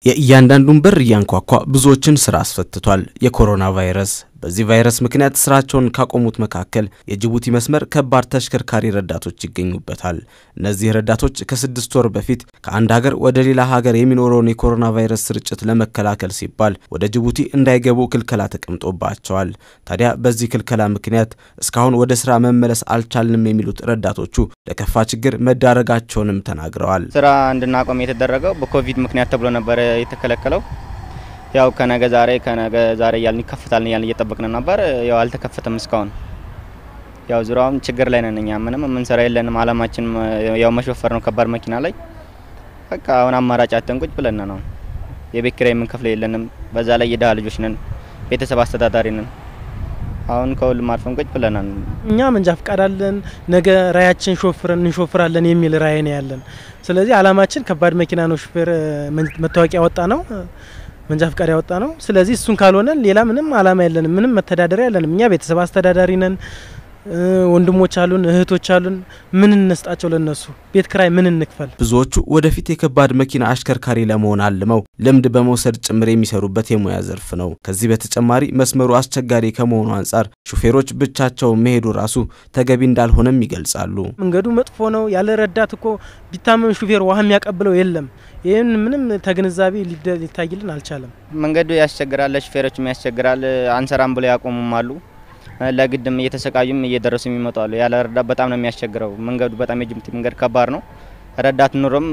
የእያንዳንዱን በር እያንኳኳ ብዙዎችን ስራ አስፈትቷል የኮሮና ቫይረስ። በዚህ ቫይረስ ምክንያት ስራቸውን ካቆሙት መካከል የጅቡቲ መስመር ከባድ ተሽከርካሪ ረዳቶች ይገኙበታል። እነዚህ ረዳቶች ከስድስት ወር በፊት ከአንድ ሀገር ወደ ሌላ ሀገር የሚኖረውን የኮሮና ቫይረስ ስርጭት ለመከላከል ሲባል ወደ ጅቡቲ እንዳይገቡ ክልከላ ተቀምጦባቸዋል። ታዲያ በዚህ ክልከላ ምክንያት እስካሁን ወደ ስራ መመለስ አልቻልንም የሚሉት ረዳቶቹ ለከፋ ችግር መዳረጋቸውንም ተናግረዋል። ስራ እንድናቆም የተደረገው በኮቪድ ምክንያት ተብሎ ነበረ የተከለከለው ያው ከነገ ዛሬ ከነገ ዛሬ እያልን ይከፍታል እያልን እየጠበቅን ነበር። ያው አልተከፈተም እስካሁን። ያው ዙሪያውም ችግር ላይ ነን እኛ ምንም የምንሰራ የለንም። አላማችን ያው መሾፈር ነው ከባድ መኪና ላይ በቃ አሁን አማራጭ አጥተን ቁጭ ብለን ነው። የቤት ኪራይ የምንከፍለው የለንም። በዛ ላይ የድሃ ልጆች ነን፣ ቤተሰብ አስተዳዳሪ ነን። አሁን ከሁሉም አልፈን ቁጭ ብለናል። እኛ መንጃ ፍቃድ አለን፣ ነገ ራያችን ሾፍረን እንሾፍራለን የሚል ራዕይ ነው ያለን። ስለዚህ አላማችን ከባድ መኪና ነው ሹፌር መታወቂያ ወጣ ነው መንጃ ፍቃድ ያወጣ ነው። ስለዚህ እሱን ካልሆነ ሌላ ምንም አላማ የለንም፣ ምንም መተዳደሪያ የለንም። እኛ ቤተሰብ አስተዳዳሪ ነን። ወንድሞች አሉን፣ እህቶች አሉን። ምን እንስጣቸው ለነሱ? ቤት ክራይ ምን እንክፈል? ብዙዎቹ ወደፊት የከባድ መኪና አሽከርካሪ ለመሆን አልመው ልምድ በመውሰድ ጭምር የሚሰሩበት የሙያ ዘርፍ ነው። ከዚህ በተጨማሪ መስመሩ አስቸጋሪ ከመሆኑ አንጻር ሹፌሮች ብቻቸው መሄዱ ራሱ ተገቢ እንዳልሆነም ይገልጻሉ። መንገዱ መጥፎ ነው። ያለ ረዳት እኮ ቢታመም ሹፌር ውሃ የሚያቀብለው የለም። ይህን ምንም ተግንዛቤ ሊታይልን አልቻለም። መንገዱ ያስቸግራል፣ ለሹፌሮችም ያስቸግራል። አንሰራም ብለው ያቆሙም አሉ። ለግድም እየተሰቃዩም እየደረሱ የሚመጡ አሉ። ያለ ረዳት በጣም ነው የሚያስቸግረው። መንገዱ በጣም የጅቡቲ መንገድ ከባድ ነው። ረዳት ኑሮም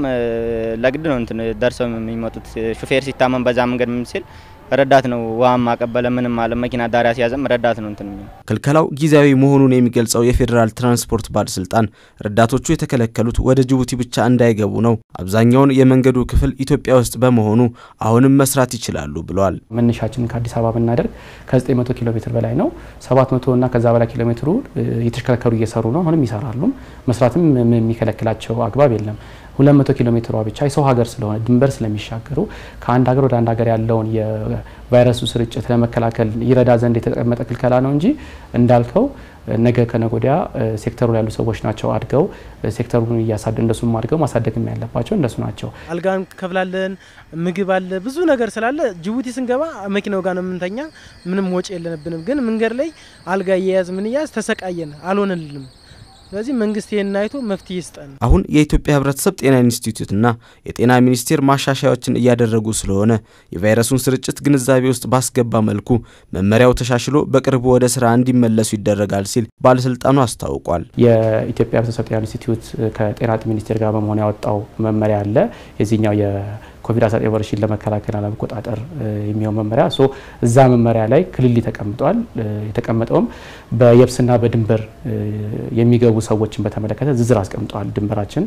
ለግድ ነው እንትን ደርሰው የሚመጡት። ሹፌር ሲታመም በዛ መንገድ ምን ሲል ረዳት ነው ውሃም አቀበለ ምንም አለ መኪና ዳሪያ ሲያዘም ረዳት ነው እንትን። ክልከላው ጊዜያዊ መሆኑን የሚገልጸው የፌዴራል ትራንስፖርት ባለስልጣን ረዳቶቹ የተከለከሉት ወደ ጅቡቲ ብቻ እንዳይገቡ ነው። አብዛኛውን የመንገዱ ክፍል ኢትዮጵያ ውስጥ በመሆኑ አሁንም መስራት ይችላሉ ብለዋል። መነሻችንን ከአዲስ አበባ ብናደርግ ከ900 ኪሎ ሜትር በላይ ነው። 700 እና ከዛ በላይ ኪሎ ሜትሩ የተሽከረከሩ እየሰሩ ነው። አሁንም ይሰራሉ። መስራትም የሚከለክላቸው አግባብ የለም። 200 ኪሎ ሜትሯ ብቻ የሰው ሀገር ስለሆነ ድንበር ስለሚሻገሩ ከአንድ ሀገር ወደ አንድ ሀገር ያለውን የቫይረሱ ስርጭት ለመከላከል ይረዳ ዘንድ የተቀመጠ ክልከላ ነው እንጂ እንዳልከው ነገ ከነገ ወዲያ ሴክተሩ ያሉ ሰዎች ናቸው አድገው ሴክተሩን እያሳደ እንደሱም አድገው ማሳደግም ያለባቸው እንደሱ ናቸው። አልጋ እንከፍላለን፣ ምግብ አለ፣ ብዙ ነገር ስላለ ጅቡቲ ስንገባ መኪናው ጋር ነው የምንተኛ። ምንም ወጪ የለንብንም። ግን መንገድ ላይ አልጋ እየያዝ ምን እያዝ ተሰቃየን፣ አልሆነልንም። ስለዚህ መንግስት ይህን አይቶ መፍትሄ ይስጠን። አሁን የኢትዮጵያ ሕብረተሰብ ጤና ኢንስቲትዩትና የጤና ሚኒስቴር ማሻሻያዎችን እያደረጉ ስለሆነ የቫይረሱን ስርጭት ግንዛቤ ውስጥ ባስገባ መልኩ መመሪያው ተሻሽሎ በቅርቡ ወደ ስራ እንዲመለሱ ይደረጋል ሲል ባለስልጣኑ አስታውቋል። የኢትዮጵያ ሕብረተሰብ ጤና ኢንስቲትዩት ከጤና ሚኒስቴር ጋር በመሆን ያወጣው መመሪያ አለ የዚህኛው ኮቪድ-19 ወረርሽኝ ለመከላከልና ለመቆጣጠር የሚሆን መመሪያ ሶ እዛ መመሪያ ላይ ክልል ተቀምጧል። የተቀመጠውም በየብስና በድንበር የሚገቡ ሰዎችን በተመለከተ ዝርዝር አስቀምጠዋል። ድንበራችን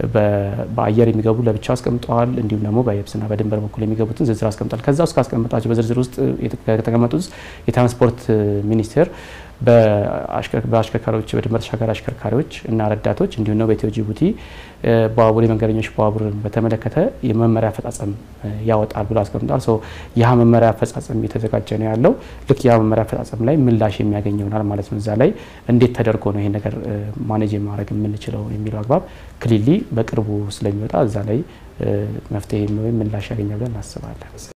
በአየር የሚገቡ ለብቻው አስቀምጠዋል። እንዲሁም ደግሞ በየብስና በድንበር በኩል የሚገቡትን ዝርዝር አስቀምጧል። ከዛ ውስጥ ካስቀመጣቸው በዝርዝር ውስጥ ከተቀመጡት ውስጥ የትራንስፖርት ሚኒስቴር በአሽከርካሪዎች በድንበር ተሻጋሪ አሽከርካሪዎች እና ረዳቶች እንዲሁም ነው በኢትዮ ጅቡቲ ባቡር የመንገደኞች ባቡርን በተመለከተ የመመሪያ አፈጻጸም ያወጣል ብሎ አስቀምጧል። ሶ ያ መመሪያ አፈጻጸም እየተዘጋጀ ነው ያለው። ልክ ያ መመሪያ አፈጻጸም ላይ ምላሽ የሚያገኝ ይሆናል ማለት ነው። እዛ ላይ እንዴት ተደርጎ ነው ይሄን ነገር ማኔጅ ማድረግ የምንችለው የሚለው አግባብ ክሊሊ በቅርቡ ስለሚወጣ እዛ ላይ መፍትሄ ወይም ምላሽ ያገኛል ብለን እናስባለን።